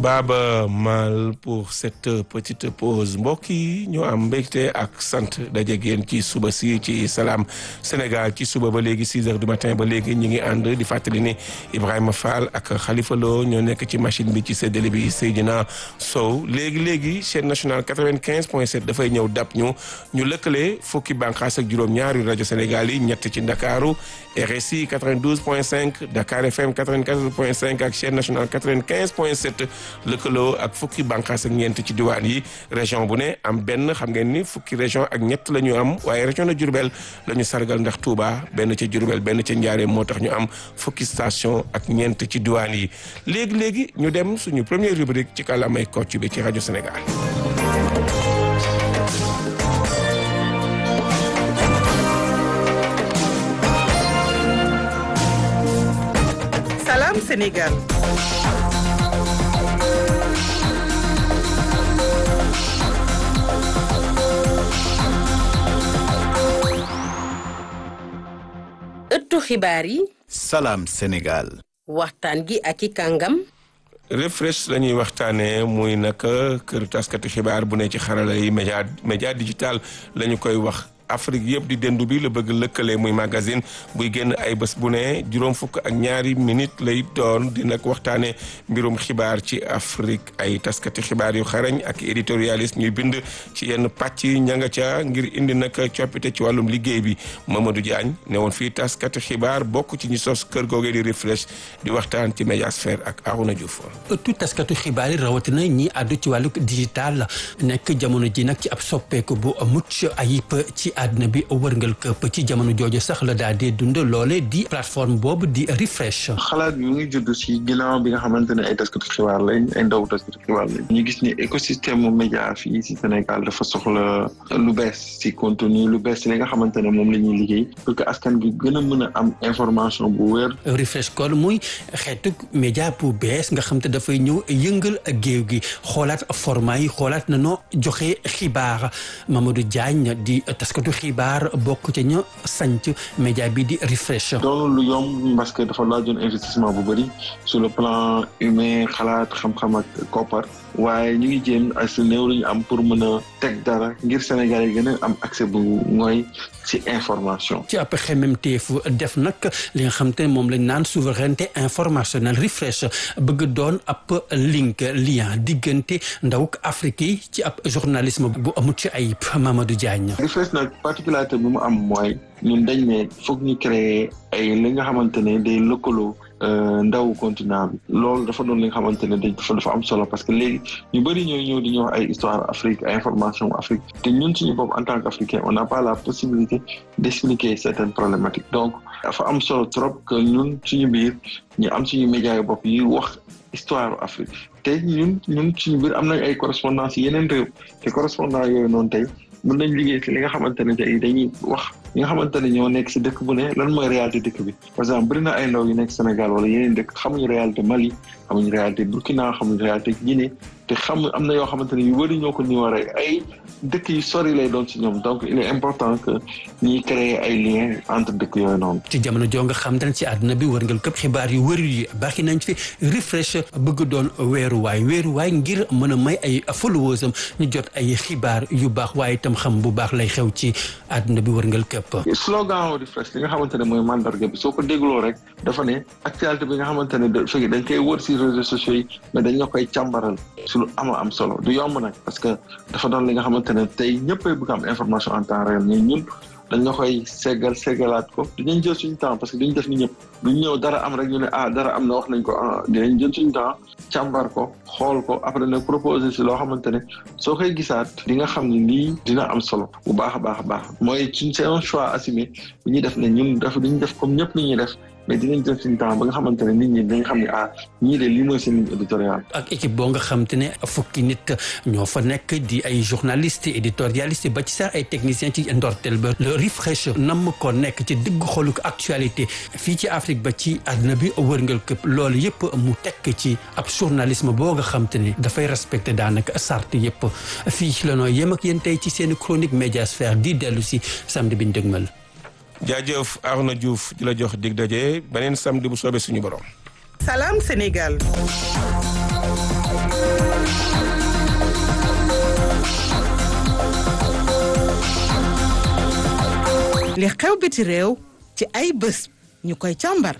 Baba Mal pour cette petite pause mbokk yi ñoo am mbégte ak sant daje génn ci suba si ci Salam Sénégal ci suba ba léegi 6 heures du matin ba léegi ñu ngi ànd di fàttali ni Ibrahima Fall ak Khalifa Lo ñoo nekk ci machine bi ci séddale bi Seydina Sow léegi léegi chaîne nationale 95 point 7 dafay ñëw dab ñu ñu lëkkale fukki bànqaas ak juróom-ñaar yu rajo Sénégal yi ñett ci Ndakaaru RSI 92 point 5 Dakar FM 94 point 5 ak chaîne nationale 95 point 7 lëkkaloo ak fukki bànqaas ak ñeent ci diwaan yi région bu ne am benn xam ngeen ni fukki région ak ñett la ñu am waaye région de Diourbel la ñu sargal ndax Touba benn ca Diourbel benn ca Njaareem moo tax ñu am fukki station ak ñeent ci diwaan yi léegi léegi ñu dem suñu première rubrique ci kàllaamay Kocc bi ci rajo Sénégal. Salam Sénégal. ëttu xibaar yi. Salam Sénégal. waxtaan gi ak i kàngam. refresh la ñuy waxtaanee muy nag kër taskati xibaar bu ne ci xarala yi média média digital la ñu koy wax. Afrique yëpp di dendu bi la bëgg lëkkale muy magazine buy génn ay bés bu ne juróom fukk ak ñaari minute lay doon di nag waxtaane mbirum xibaar ci Afrique ay taskati xibaar yu xarañ ak éditorialiste ñuy bind ci yenn pàcc yi ña nga ca ngir indi nag coppite ci wàllum liggéey bi Mamadou Diagne ne woon fii taskati xibaar bokk ci ñi sos kër googee di refresh di waxtaan ci médiasphère ak Arouna Diouf. ëttu taskatu xibaar yi rawatina ñi àddu ci wàllu digital nekk jamono ji nag ci ab soppeeku bu mucc ayib ci àdduna bi wërngal këpp ci jamono jooju sax la daal di dund loole di plateforme boobu di refresh. xalaat bi mu ngi judd si ginnaaw bi nga xamante ne ay taskatu xibaar lañ ay ndaw taskatu xibaar lañ ñu gis ni écosystème média fii si Sénégal dafa soxla lu bees si contenu lu bees si li nga xamante ne moom la ñuy liggéey pour que askan gi gën a mën a am information bu wér. refresh kon muy xeetu média bu bees nga xam te dafay ñëw yëngal géew gi xoolaat format yi xoolaat na noo joxe xibaar Mamadou Diagne di taskatu xibaar bokk ca ña sanc média bi di refresh. doonul lu yomb parce que dafa laajoon investissement bu bëri sur le plan humain xalaat xam-xam ak koppar waaye ñu ngi jéem ay su néew lu ñu am pour mën a teg dara ngir Sénégal yi gën a am accès bu mooy ci information. ci ab xemmemteefu def nag li nga xam te ne moom lañ naan souveraineté informationnelle refresh bëgg doon ab link lien diggante ndawuk Afrique yi ci ab journalisme bu amut ci ayib Mamadou Diagne. refresh nag particularité bi mu am mooy ñun dañ ne foog ñu créer ay li nga xamante ne day lëkkaloo. ndaw continent bi loolu dafa doon li nga xamante ne dafa dafa am solo parce que léegi ñu bëri ñooy ñëw di ñu wax ay histoire Afrique ay information Afrique te ñun suñu bopp en tant qu'Africain on n'a pas la possibilité d'expliquer certaines problématiques donc dafa am solo trop que ñun suñu biir ñu am suñu médias yu bopp yi wax histoire Afrique te ñun ñun suñu biir am nañ ay correspondance yeneen réew te correspondant yooyu noonu tey mën nañ liggéey ci li nga xamante ne tey dañuy wax ñi nga xamante ne ñoo nekk si dëkk bu ne lan mooy réalité dëkk bi par exemple bëri na ay ndaw yu nekk Sénégal wala yeneen dëkk xamuñu réalité Mali xamuñu réalité Burkina xamuñu réalité Guinée te xam am na yoo xamante ne yu bëri ñoo ko ni war ay dëkk yu sori lay doon ci ñoom donc il est important que ñuy créer ay liens entre dëkk yooyu noonu. ci jamono joo nga xam te ne ci àdduna bi wërngal këpp xibaar yu wër yi baaxi nañ fi refresh bëgg doon weeruwaay weeruwaay ngir mën a may ay followers am ñu jot ay xibaar yu baax waaye itam xam bu baax lay xew ci àdduna bi wërngal këpp. slogan refresh li nga xamante ne mooy mandarga bi soo ko dégloo rek dafa ne actualité bi nga xamante ne da fekk dañ koy wër si réseaux sociaux yi mais dañ la koy càmbaral su lu ama am solo du yomb nag parce que dafa doon li nga xamante ne tey ñëppay bëgg am information en temps réel mais ñun dañ la koy seggal seggalaat ko dinañ jël suñu temps parce que duñ def ni ñëpp duñ ñëw dara am rek ñu ne ah dara am na wax nañ ko ah dinañ jël suñu temps càmbar ko xool ko après nag proposer si loo xamante ne soo koy gisaat di nga xam ne lii dina am solo bu baax a baax a baax mooy suñ c'est un choix assumé bu ñuy def ne ñun def duñ def comme ñëpp ni ñuy def mais dinañ jël suñu temps ba nga xamante ne nit ñi dañ xam ne ah ñii de lii mooy seen ligne éditoriale. ak équipe boo nga xam te ne fukki nit ñoo fa nekk di ay journalistes éditorialistes ba ci sax ay techniciens ci ndorteel ba le refresh nam ko nekk ci digg xolu actualité fii ci Afrique ba ci àdduna bi wërngal këpp loolu yëpp mu tekk ci ab journalisme boo nga xam te ne dafay respecté daanaka sart yëpp fii la noo yem ak yéen tey ci seen chronique médiasphère di dellu si samedi bi ñu dëgmal. jaajëf Arona Diouf di la jox dig daje beneen samedi bu soobee suñu borom. Salam Sénégal. li xew biti réew ci ay bés ñu koy càmbar.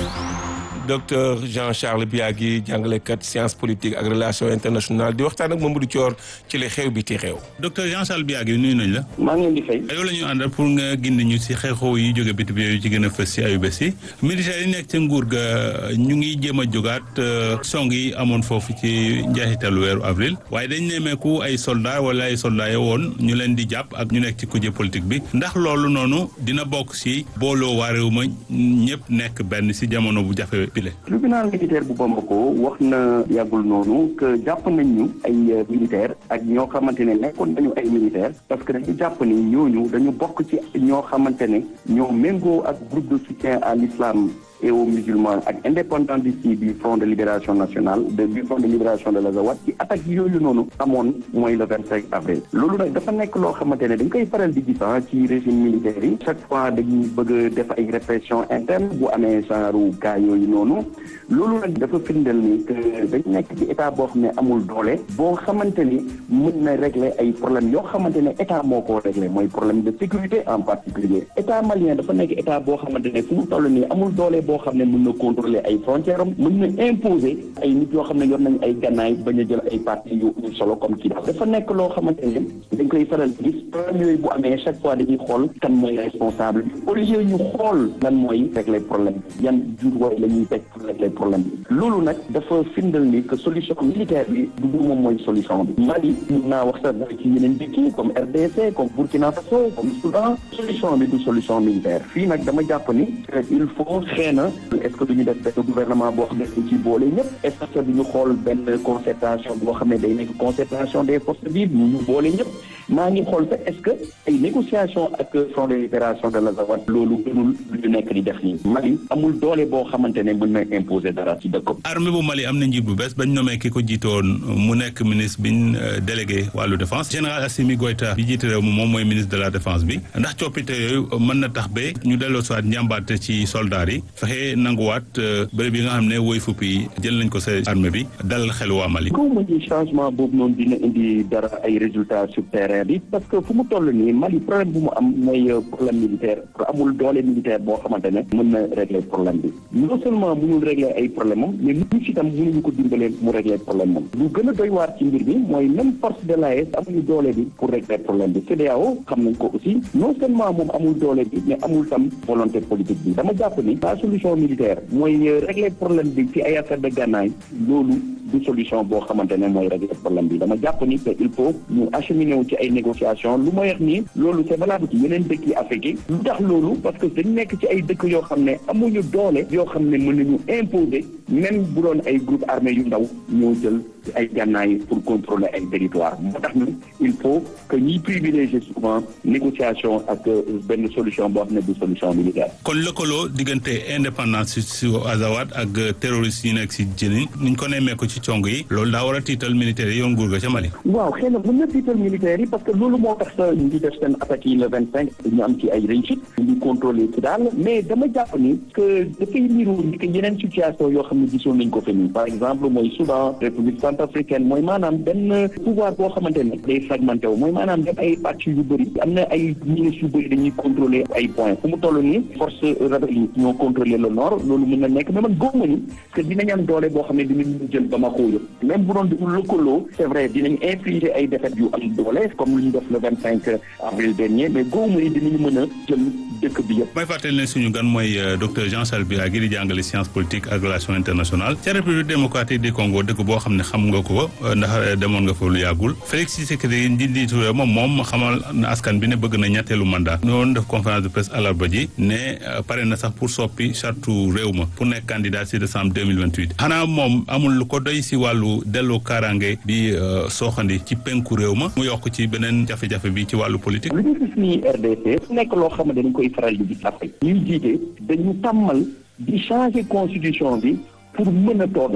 docteur Jean-Charles Biagui jàngalekat science politique ak relation internationale di waxtaan ak Mamadou Thior ci li xew biti réew. docteur Jean-Charles Biagui nuyu nañ la. maa ngi leen di fay. yow la ñu àndal pour nga gindi ñu si xew-xew yi jóge biti bi yu ci gën a fës si ayu bés yi militaires yi nekk ca nguur ga ñu ngi jéem a jógaat song yi amoon foofu ci njeexitalu weeru avril waaye dañ nemmeeku ay soldats wala ay soldats yo woon ñu leen di jàpp ak ñu nekk ci kujje politique bi ndax loolu noonu dina bokk si booloo waa réew ma ñëpp nekk benn si jamono bu jafe bile. tribunal militaire bu Bamako wax na yàggul noonu que jàpp nañ ñu ay militaire ak ñoo xamante ne nekkoon nañu ay militaire parce que dañu jàpp ni ñooñu dañu bokk ci ñoo xamante ne ñoo méngoo ak groupe de soutien à l'islam et aux musulmans ak indépendantiste yi du front de libération nationale de du front de libération de l'Azawad ci attaque yooyu noonu amoon mooy le vingt cinq avril loolu nag dafa nekk loo xamante ne dañ koy faral di gis ci régime militaire yi chaque fois dañuy bëgg a def ay répression interne bu amee genre cas yooyu noonu loolu nag dafa firndeel ni que dañ nekk ci état boo xam ne amul doole boo xamante ni mën na régler ay problèmes yoo xamante ne état moo ko régler mooy problème de sécurité en particulier état malien dafa nekk état boo xamante ne fu mu toll nii amul doole boo xam ne mën na contrôler ay frontières am mën na imposer ay nit yoo xam ne yor nañ ay gannaay bañ a jël ay parti yu solo comme kii daal dafa nekk loo xamante ne dañ koy faral di gis problème yooyu bu amee chaque fois dañuy xool kan mooy responsable au lieu ñu xool lan mooy régler problème bi yan jur la ñuy teg pour régler problème bi loolu nag dafa firndal ni que solution militaire bi du du moom mooy solution bi Mali mun naa wax sax ci yeneen dëkk yi comme RDC comme Burkina Faso comme Soudan solution bi du solution militaire fii nag dama jàpp ni il faut xëy na est-ce que duñu def benn gouvernement boo xam ne dañ ci boole ñëpp est-ce que duñu xool benn concertation boo xam ne day nekk concertation des forces vives ñu ñu boole ñëpp maa ngi xool sax est-ce que ay négociation ak front de libération de l'Azawad loolu gënul lu ñu nekk di def nii Mali amul doole boo xamante ne mën na imposer dara ci dëkkam armée bu Mali am na njiit bu bees bañ nommé ki ko jiitoon mu nekk ministre biñ délégué wàllu défense général Assimi Goïta bi jiite réew mi moom mooy ministre de la défense bi ndax coppite yooyu mën na tax ba ñu delloo soit njàmbaate ci soldats yi fexe nanguwaat bërëb yi nga xam ne woy fupp yi jël nañ ko sa armée bi dalal xel waa Mali. ko mu ni changement boobu noonu dina indi dara ay résultats sur terrain bi parce que fu mu toll nii Mali problème bu mu am mooy problème militaire amul doole militaire boo xamante ne mën na régler problème bi non seulement mënul régler ay problème am mais ñu si tam mënuñu ko dimbalee mu régler problème moom lu gën a doy waar ci mbir bi mooy même force de l'AES amuñu doole bi pour régler problème bi CEDEAO xam nañ ko aussi non seulement moom amul doole bi mais amul tam volonté politique bi dama jàpp ni la solution militaire mooy régler problème bi ci ay affaire de gànnaay loolu du solution boo xamante ne mooy régler problème bi dama jàpp ni que il faut ñu acheminer wu ci ay négociations lu ma wax nii loolu c'est valable ci yeneen dëkk yi Afrique yi lu tax loolu parce que dañ nekk ci ay dëkk yoo xam ne amuñu doole yoo xam ne mën nañu imposer même bu doon ay groupe armé yu ndaw ñoo jël ay gànnaay pour contrôler ay territoire moo tax ni il faut que ñuy privilégier souvent négociation ak benn solution boo xam ne du solution militaire. kon lëkkaloo diggante indépendance si Azawad ak terroristes yi nekk si Jenin niñ ko nemmee ko ci cong yi loolu daa war a tiital militaires yi yoon nguur ga ca Mali. waaw xëy na mën na tiital militaires yi parce que loolu moo tax sa ñu def seen attaques yi le vingt cinq ñu am ci ay réussite ñu contrôler ci daal mais dama jàpp ni que dafay niru ni que yeneen situation yoo xam ne gisoon nañ ko fi nii par exemple mooy Soudan République centrafricaine mooy maanaam benn pouvoir boo xamante ne day fragmenté wu mooy maanaam dem ay pàcc yu bëri am na ay ministres yu bëri dañuy contrôler ay points fu mu toll nii force rebelle yi ñoo contrôler le nord loolu mën na nekk mais man góob ma ni que dinañ am doole boo xam ne dinañ jël Bamako yëpp même bu doon dugg lëkkaloo c'est vrai dinañ infliger ay défaites yu am doole comme lu ñu def le vingt cinq avril dernier mais góob ma ni dinañ mën a jël dëkk bi yëpp. may fàttali ne suñu gan mooy docteur Jean-Charles Biagui di jàngale science politique ak relation internationale ca République démocratique du Congo dëkk boo xam ne xam nga ko ndax demoon nga fa lu yàggul Félix Tshisekedi njiitu réew moom moom xamal na askan bi ne bëgg na ñetteelu mandat ñoo def conférence de presse àllarba ji ne pare na sax pour soppi charte réew ma pour nekk candidat si décembre 2028 xanaa moom amul lu ko doy si wàllu delloo kaaraange bi sooxandi ci penku réew ma mu yokk ci beneen jafe-jafe bi ci wàllu politique lu ñu gis nii RDC nekk loo xam ne dañ koy faral di gis Afrique ñuy jiite dañu tàmmal di changer constitution bi pour mën a toogaat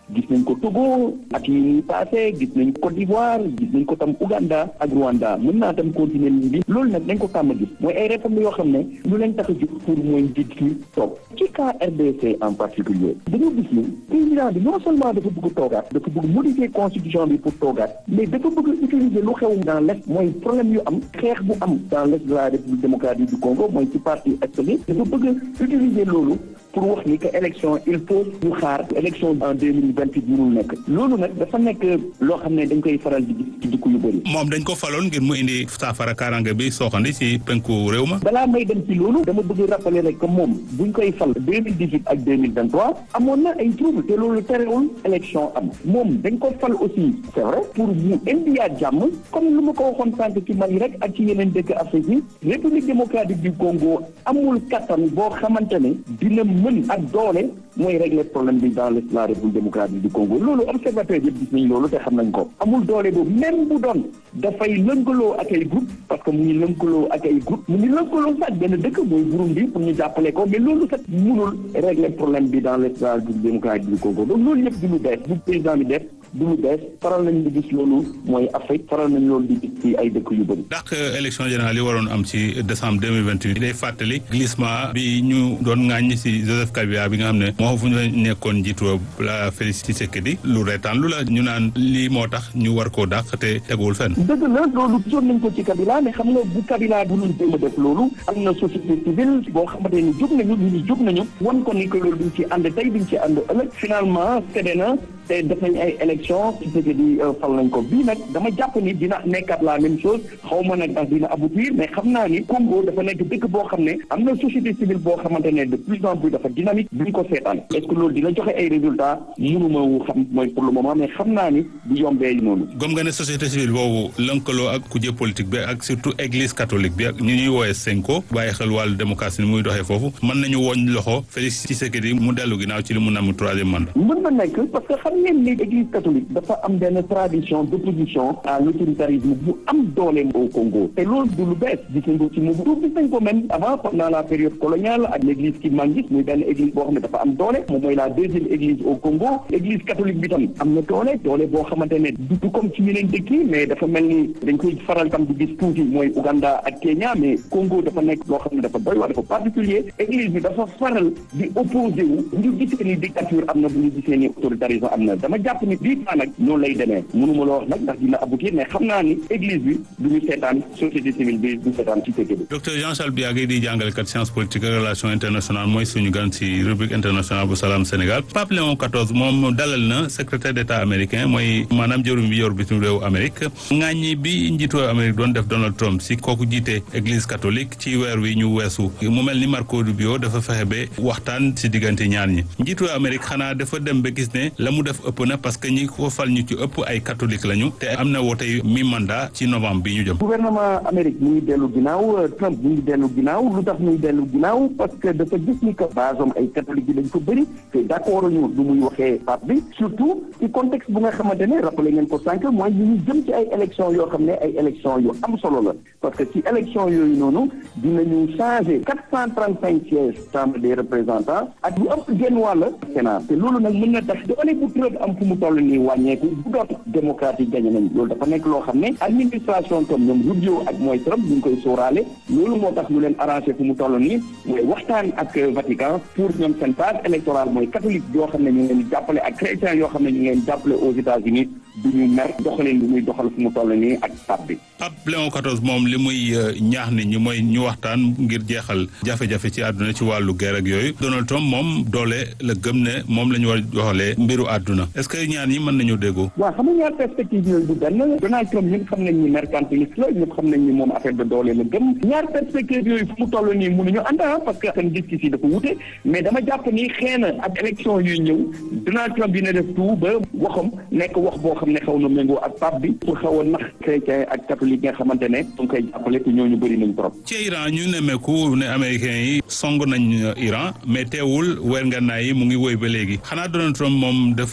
gis nañ ko Togo ak yi ñuy passé gis nañ Côte d'Ivoire gis nañ ko tam Ouganda ak Rwanda mën naa tam continuer bi loolu nag dañ ko tàmm gis mooy ay réformes yoo xam ne lu leen tax a jóg pour mooy njiit ki toog ci cas RDC en particulier dañoo gis ni président bi non seulement dafa bëgg toogaat dafa bëgg modifier constitution bi pour toogaat mais dafa bëgg utiliser lu xew dans l'est mooy problème yu am xeex bu am dans l'est de la République démocratique du Congo mooy ci parti est bi dafa bëgg utiliser loolu pour wax ni que élection il faut ñu xaar élection en deux mille vingt huit mënul nekk loolu nag dafa nekk loo xam ne dañ koy faral di gis ci dëkk yu bëri. moom dañ ko faloon ngir mu indi saafara kaaraange bi sooxandi ci penku réew ma. balaa may dem ci loolu dama bëgg rappeler rek que moom buñ koy fal deux mille dix huit ak deux mille vingt trois amoon na ay trouble te loolu terewul élection am moom dañ ko fal aussi c'est vrai pour mu indiwaat jàmm comme lu ma ko waxoon sànq ci Mali rek ak ci yeneen dëkk Afrique yi République démocratique du Congo amul kattan boo xamante ne dina mën ak doole mooy régler problème bi dans la République démocratique du Congo loolu observateur yëpp gis nañ loolu te xam nañ ko amul doole boobu même bu doon dafay lënkaloo ak ay groupe parce que mu ngi lënkaloo ak ay groupe mu ngi lënkaloo sax benn dëkk mooy Burundi pour ñu jàppale ko mais loolu sax mënul régler problème bi dans la République démocratique du Congo donc loolu yëpp du lu bees bu président bi def du lu bees faral nañ di gis loolu mooy Afrique faral nañ loolu di gis ci ay dëkk yu bëri. ndax élection générale yi waroon am ci décembre deux mille vingt huit day fàttali glissement bi ñu doon ŋàññi ci Joseph Kabila bi nga xam ne moo fu ñu nekkoon njiitu la Félix Tshisekedi lu reetaan lu la ñu naan lii moo tax ñu war koo dàq te teguwul fenn. dëgg la loolu gisoon nañ ko ci Kabila mais xam nga bu Kabila bu ñu jéem a def loolu am na société civile boo xamante ni jóg nañu ñu jóg nañu wan ko ni que loolu duñ ci ànd tey duñ ci ànd ëllëg finalement cédé na te def nañ ay élection Tshisekedi fal nañ ko bii nag dama jàpp ni dina nekkaat la même chose xaw ma nag ndax dina aboutir mais xam naa ni Congo dafa nekk dëkk boo xam ne am na société civile boo xamante ne de plus en plus dafa dynamique duñ ko seetaan est-ce que loolu dina joxe ay résultats mënuma wu xam mooy pour le moment mais xam naa ni du yombee noonu. gëm nga ne société civile boobu lënkaloo ak kujje politique bi ak surtout église catholique bi ak ñu ñuy woowee Senko bàyyi xel wàllu démocratie ni muy doxee foofu mën nañu woñ loxo Félix Tshisekedi mu dellu ginnaaw ci li mu namm troisième mandat. mën na nekk parce que xam ngeen ni église catholique dafa am benn tradition d'opposition à l'autoritarisme bu am doole au Congo te loolu du lu bees gis nañ ko ci Mobutu gis nañ ko même avant pendant la période coloniale ak l'église Kimangis muy benn église boo xam ne dafa am doole moom mooy la deuxième église au Congo église catholique bi tam am na doole doole boo xamante ne du comme ci yeneen dëkk yi mais dafa mel ni dañ koy faral tam di gis tuuti mooy Ouganda ak Kenya mais Congo dafa nekk loo xam ne dafa doy waar dafa particulier église bi dafa faral di opposé wu bu ñu gisee ni dictature am na bu ñu gisee ni autoritarisme am na dama jàpp ni bii nag noonu lay demee mënuma la wax nag ndax dina aboutir mais xam naa ni église bi du ñu seetaan société civile bi du seetaan ci tëgg bi. docteur Jean Charles Biagui di jàngalekat science politique ak relation internationale mooy suñu gan ci rubrique internationale bu Salam Sénégal Pape Léon XIV moom dalal na secrétaire d'état américain mooy maanaam jërum bi yor bitim réew Amérique ŋaaññi bi njiitu Amérique doon def Donald Trump si kooku jiite église catholique ci weer wi ñu weesu mu mel ni Marco Rubio dafa fexe ba waxtaan si diggante ñaar ñi njiitu Amérique xanaa dafa dem ba gis ne la mu def ëpp na parce que ñi ko fal ñu ci ëpp ay catholique lañu te am na wootey mi mandat ci novembre bi ñu jëm. gouvernement Amérique mu ngi dellu ginnaaw Trump mu ngi dellu ginnaaw lu tax muy dellu ginnaaw parce que dafa gis ni que base am ay catholique yi dañ ko bëri te d'accord ñu lu muy waxee pape bi surtout ci contexte bu nga xamante ne rappelé ngeen ko sànq mooy ñu ngi jëm ci ay élections yoo xam ne ay élections yu am solo la parce que ci élections yooyu noonu dinañu changer quatre cent trente cinq sièges chambre des représentants ak lu ëpp genn wàll Sénat te loolu nag mën na tax doole bu Trump am fu mu toll nii wàññeeku bu doon démocrate yi gañe nañ loolu dafa nekk loo xam ne administration comme ñoom Rubio ak mooy Trump ñu ngi koy sóoraale loolu moo tax lu leen arrangé fu mu toll nii mooy waxtaan ak Vatican pour ñoom seen base électorale mooy catholique yoo xam ne ñu ngi leen di jàppale ak chrétien yoo xam ne ñu ngi leen di jàppale aux États-Unis du ñu mer doxaleen lu muy doxal fu mu toll nii ak pape bi. Pape Léon XIV moom li muy ñaax nit ñi mooy ñu waxtaan ngir jeexal jafe-jafe ci àdduna ci wàllu guerre ak yooyu Donald Trump moom doole la gëm ne moom la ñu war a doxalee mbiru àdduna est-ce que ñaan yi mën nañu déggoo. waaw xam nga ñaar perspective yooyu du benn Donald Trump ñun xam nañ ni mercantiliste la ñëpp xam nañ ni moom affaire de doole la gëm ñaar perspective yooyu fu mu toll nii mënuñu ànd parce que seen gis-gis yi dafa wute mais dama jàpp ni xëy na ak élection yuy ñëw Donald Trump dina def tout ba waxam nekk wax boo xam ne xaw na méngoo ak pape bi pour xaw a nax chrétien ak catholique nga xamante ne su koy jàppale te ñooñu bëri nañ trop. ci Iran ñu nemmeeku ne américains yi song nañ Iran mais teewul weer ngànnaay yi mu ngi woy ba léegi xanaa Donald Trump moom dafa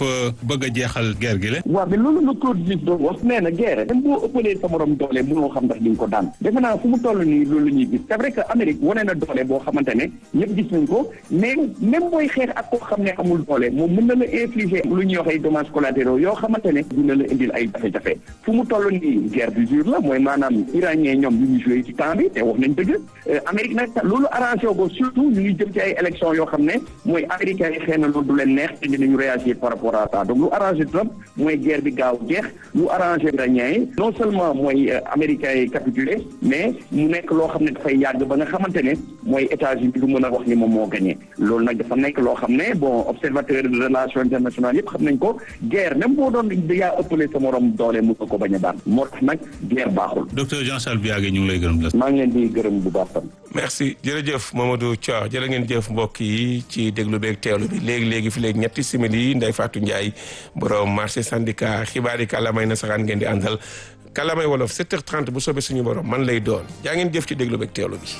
dafa bëgg a jeexal guerre gi la. waaw mais loolu la Claude Diouf doon wax nee na guerre même boo ëppalee sa morom doole mënoo xam ndax di nga ko daan defe naa fu mu toll nii loolu la ñuy gis c'est vrai que Amérique wane na doole boo xamante ne ñëpp gis nañ ko mais même booy xeex ak koo xam ne amul doole moom mën na la infliger lu ñuy wax ay dommages collatéraux yoo xamante ne dina la indil ay jafe-jafe fu mu toll nii guerre d'usure la mooy maanaam iranien ñoom ñu ngi joué ci temps bi te wax nañ dëgg Amérique nag loolu arrangé ko surtout ñu ngi jëm ci ay élections yoo xam ne mooy américains yi xëy na loolu du leen neex te dinañu réagir par rapport à ça donc lu arrangé Trump mooy guerre bi gaaw jeex lu arrangé iranien yi non seulement mooy américains yi capitulé mais mu nekk loo xam ne dafay yàgg ba nga xamante ne mooy États-Unis du mën a wax ni moom moo gagné loolu nag dafa nekk loo xam ne bon observateur de relations internationales yëpp xam nañ ko guerre même boo doon yaa ëppale sa morom doole mu ko bañ a daan moo tax nag guerre baaxul. docteur Jean Charles Biagé ñu ngi lay gërëm la. maa ngi leen di gërëm bu baax tam. merci jërëjëf Mamadou Thiaw jërë ngeen jëf mbokk yi ci déglu beeg teewlu bi léegi léegi fi léegi ñetti simili Ndeye Fatou Ndiaye borom marché syndicat xibaar yi kàllaamay nasaraan ngeen di àndal kàllaamay wolof 7h30 bu soobee suñu borom man lay doon jaa ngeen jëf ci déglu beeg teewlu bi.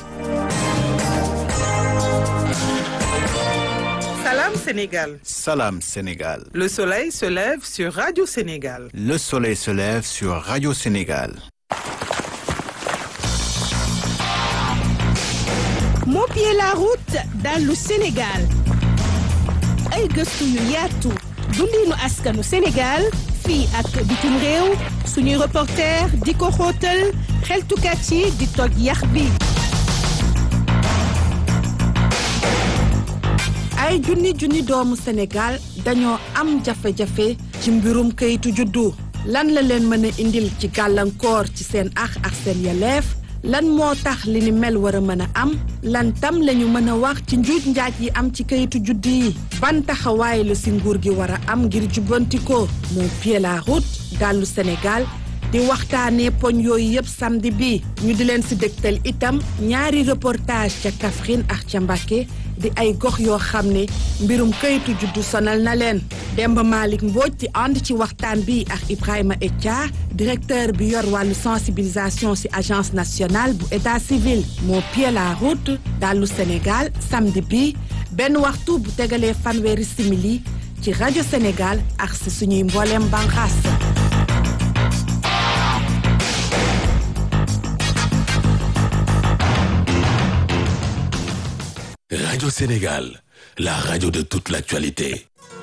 Salam Sénégal. Salam Sénégal. Le soleil se lève sur Radio Sénégal. Le soleil se lève sur Radio Sénégal. moo pied la route dallu Sénégal ay gëstu yu yaatu dundinu askanu Sénégal fii ak bitim réew suñuy reporter di ko xóotal xeltukat yi di toj yax bi ay junni junni doomu Sénégal dañoo am jafe-jafe ci mbirum kayitu juddu lan la leen mën a indil ci gàllankoor ci seen ax ak seen yeleef lan moo tax li ni mel war a mën a am lan tam lañu mën a wax ci njuuj njaaj yi am ci kayitu juddu yi ban taxawaay la si nguur gi war a am ngir jubbanti ko moo pied la route dallu Sénégal di waxtaanee poñ yooyu yëpp samedi bi ñu di leen si dégtal itam ñaari reportage ca Kaffrine ak ca Mbacké di ay gox yoo xam ne mbirum kayitu juddu sonal na leen Demba Malick Mbodj di ànd ci waxtaan bi ak Ibrahima Etia directeur bi yor wàllu sensibilisation ci agence nationale bu état civil moo pied la route dallu Sénégal samedi bi benn waxtu bu tegalee fanweeri simili ci rajo Sénégal ak si suñuy mbooleem banqaas Radio Sénégal, la radio de toute l'actualité.